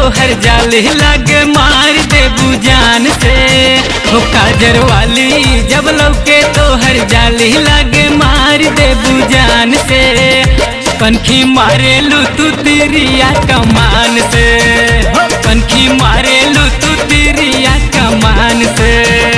तोहर जाली लागे मार दे बुजान से हो काजर वाली जब लौके तोहर जाली लागे मार दे बुजान से कनखी मारेलू तू तिरिया कमान से हो कनखी मारेलू तू तिरिया कमान से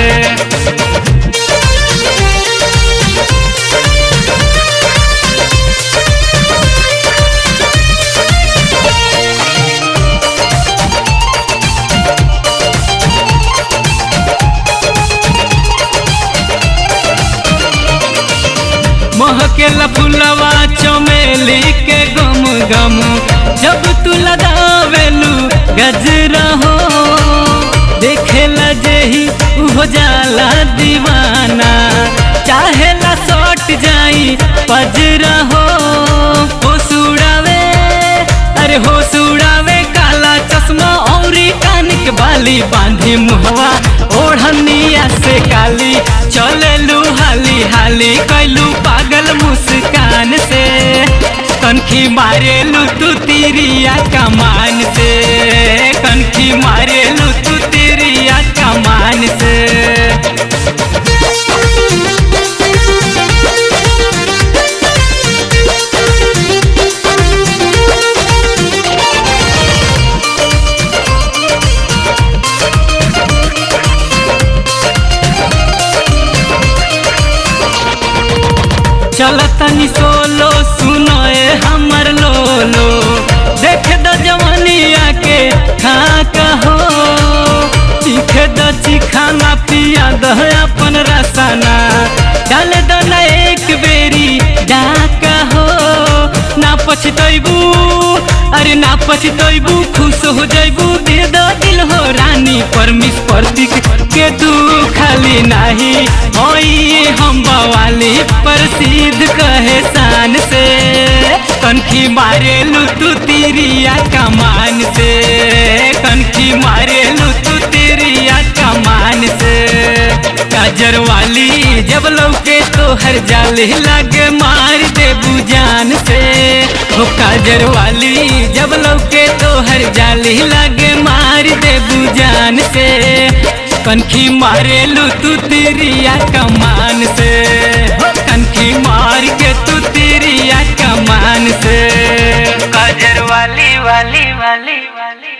महकेला फुलवा चमेली के गम गम जब तू लगावेलू गजरा हो देखेला जेही हो जाला दीवाना चाहेला सट जाई पजरा हो हो सुड़ावे अरे हो सुड़ावे काला चश्मा औरी कान के बाली बांधी मुहवा ओढ़निया से काली चलेलू हाली हाली कैलू पागल मुस्कान से कनखी मारेलू तू तिरिया कमान से कनखी मारेलू तू तिरिया कमान से चलतनी सोलो सुनो ए हमर लोलो देख द जवनिया के खा कहो चीख द चिखाना पिया द अपन रसना डाल द न एक बेरी डाका हो ना पछतैबू अरे ना पछतैबू खुश हो जैबू दे द दिल हो रानी परमिस प्रतीक के तू खाली नाही होई हम बवाली प्रसिद्ध कहे शान से कनखी मारेलू तू तिरिया कमान से कनखी मारेलू तू तिरिया कमान से काजर वाली जब लौके तो हर जाली लागे मार दे बुजान से हो काजर वाली जब लौके तो हर जाली लागे मार दे बुजान से कनखी मारेलू तू तिरिया कमान से हो कनखी मार के तू तिरिया कमान से काजर वाली वाली वाली वाली